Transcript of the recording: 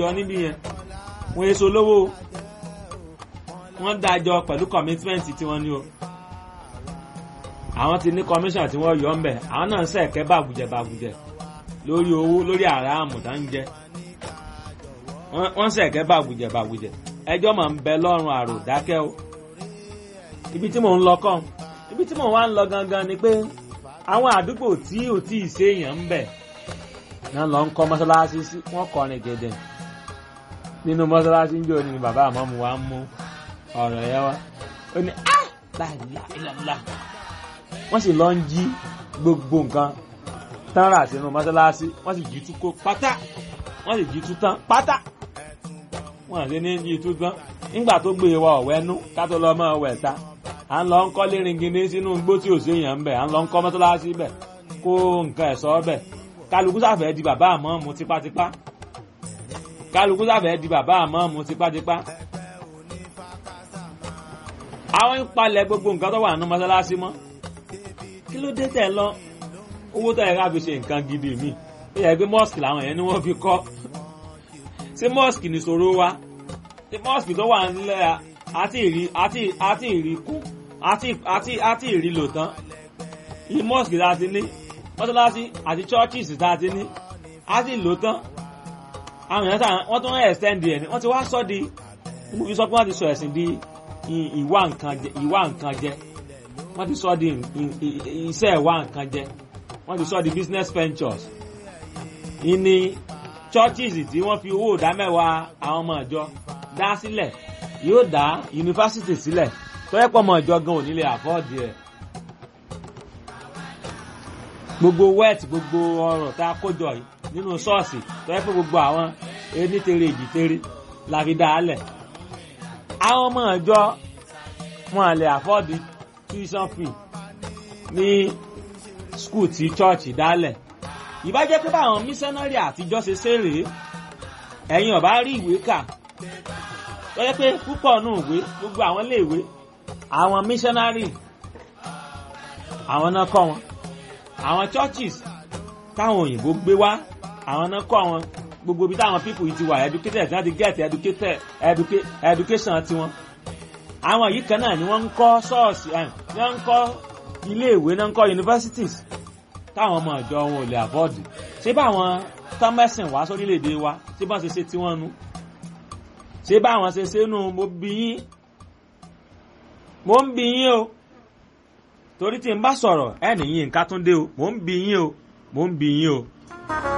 jọ níbí yẹn wọ́n èso lówó wọ́n dájọ pẹ̀lú commitment tí wọ́n ní o àwọn ti ní commission tí wọ́n yọ ń bẹ̀ àwọn náà ń sẹ̀kẹ́ bàgùjẹ bàgùjẹ lórí owó lórí àràmù tá ń jẹ wọ́n sẹ̀kẹ́ bàgùjẹ bàgùjẹ ẹjọ́ máa ń bẹ lọ́rùn àrò dákẹ́ o ibi tí mò ń lọ kàn ibi tí mò ń wá ń lọ gangan ni pé àwọn àdúgbò tí ò tí ì séèyàn ń bẹ̀ náà lọ ń kọ́ mọ́sálásí sí wọ́n kọrin gẹ̀dẹ̀ nínú mọ́sálásí ń jò ní bàbá àmọ́mu wa ń mú ọ̀rọ̀ yẹn wá ó ní ah láìláìláìlá wọ́n sì lọ ń jí gbogbo nǹkan tán rà sínú mọ́sálásí wọ́n sì jí tú kó pátá wọ́n sì jí tú tán pátá wọ́n àti ní jí tú tán nígbà tó gbé wa ọ̀wẹ́nú ká tó lọ mọ́ ọ̀wẹ́ ta à ń lọ ń kọ́ léringindé sínú igbó tí ò sí èèyàn ń bẹ̀ à ń lọ ń kọ́ mọ́sálásí bẹ̀ kó nǹkan ẹ̀sọ́ bẹ̀ kálukú sàfẹ́ di bàbá àmọ́ mu tipátipá kálukú sàfẹ́ di bàbá àmọ́ mu tipátipá àwọn ń palẹ̀ gbogbo nǹkan tó wà nínú mọ́sálásí mọ́ kí ló dé tẹ̀ lọ owó tó yẹ ká fi ṣe nǹkan gidi mi ó yẹ pé mosque làwọn yẹn ni wọ́n fi kọ́ ṣé mosque ní ṣòro wa ṣé mosque tó wà nílẹ̀ àti ìrí àti àti ìrí kú àti àti àti ìrí lò tán yìí mosque tá a ti ní mọ́sálásí àti churches tá a ti ní àti lò tán àwọn èèyàn sáà wọ́n tún extend ẹ̀ ní wọ́n ti wá sọ di mo fi sọ pé wọ́n ti sọ ẹ̀sìn di ìwà nǹkan jẹ ìwà nǹkan jẹ wọ́n ti sọ di iṣẹ́ ìwà nǹkan jẹ wọ́n ti sọ di business ventures ìní churches tí wọ́n fi owó ìdá mẹ́wàá àwọn ọmọ ìjọ dá sílẹ̀ yóò dá yunifásitì sílẹ̀ tó yẹ pọ̀ ọmọ ìjọ gan ò nílé àfọ́ọ̀dì ẹ̀ gbogbo wet gbogbo ọrọ̀ tá a kójọ yìí nínú ṣọ́ọ̀ṣì tó yẹ pé gbogbo àwọn enítere èjìtere la fi dá a lẹ̀ àwọn ọmọ ìjọ wọn lè àfọ́ọ̀dì tuition fee ní skul tí church dálẹ̀ ìbá jẹ́ pé báwọn mísánárì àtijọ́ ṣe ṣeré ẹ̀yin ọ̀bá rí ìwé kà tó yẹ pé púpọ̀ nù ìwé gbogbo àwọn iléèwé àwọn mísánárì àwọn náà kọ́ wọn àwọn churches táwọn òyìnbó gbé wá àwọn náà kọ́ wọn gbogbo ibi táwọn people yìí ti wà educated tí wọ́n ti get educated educa education tiwọn. àwọn yìí kan náà ni wọ́n ń kọ́ ṣọ́ọ̀ṣì ẹ̀ ni wọ́n ń kọ́ iléèwé náà ń kọ́ universities táwọn ọmọ ìjọ wọn ò lè afford. ṣé báwọn tọ́mẹ́sìn wá sórílẹ̀-èdè wa ṣé báwọn ṣe ṣe tiwọn nu. ṣé báwọn ṣe ṣe nu mo bí yín mo ń bí yín o torí tí n bá sọ̀rọ̀ ẹ̀ nìyí nǹkan tún dé o mo ń bí yín o mo ń bí yín o.